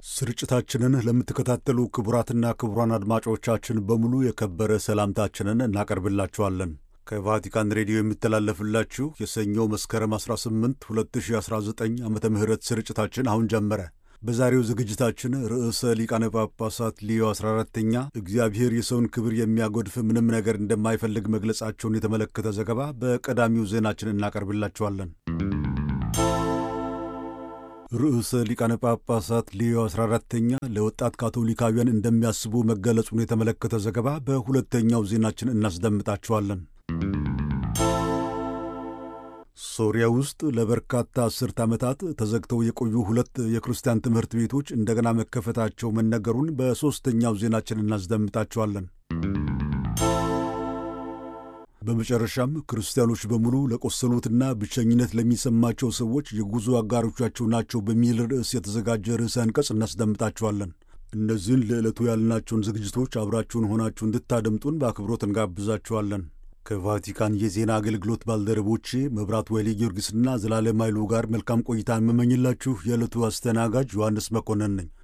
ስርጭታችንን ለምትከታተሉ ክቡራትና ክቡራን አድማጮቻችን በሙሉ የከበረ ሰላምታችንን እናቀርብላችኋለን። ከቫቲካን ሬዲዮ የሚተላለፍላችሁ የሰኞ መስከረም 18 2019 ዓ ም ስርጭታችን አሁን ጀመረ። በዛሬው ዝግጅታችን ርዕሰ ሊቃነ ጳጳሳት ሊዮ 14ተኛ እግዚአብሔር የሰውን ክብር የሚያጎድፍ ምንም ነገር እንደማይፈልግ መግለጻቸውን የተመለከተ ዘገባ በቀዳሚው ዜናችን እናቀርብላችኋለን። ርዕሰ ሊቃነ ጳጳሳት ሊዮ 14ተኛ ለወጣት ካቶሊካውያን እንደሚያስቡ መገለጹን የተመለከተ ዘገባ በሁለተኛው ዜናችን እናስደምጣችኋለን። ሶሪያ ውስጥ ለበርካታ አስርት ዓመታት ተዘግተው የቆዩ ሁለት የክርስቲያን ትምህርት ቤቶች እንደገና መከፈታቸው መነገሩን በሦስተኛው ዜናችን እናስደምጣቸዋለን። በመጨረሻም ክርስቲያኖች በሙሉ ለቆሰሉትና ብቸኝነት ለሚሰማቸው ሰዎች የጉዞ አጋሮቻቸው ናቸው በሚል ርዕስ የተዘጋጀ ርዕሰ አንቀጽ እናስደምጣቸዋለን። እነዚህን ለዕለቱ ያልናቸውን ዝግጅቶች አብራችሁን ሆናችሁ እንድታደምጡን በአክብሮት እንጋብዛችኋለን። ከቫቲካን የዜና አገልግሎት ባልደረቦቼ መብራት ወይሌ ጊዮርጊስና ዘላለም ኃይሉ ጋር መልካም ቆይታ የምመኝላችሁ የዕለቱ አስተናጋጅ ዮሐንስ መኮንን ነኝ።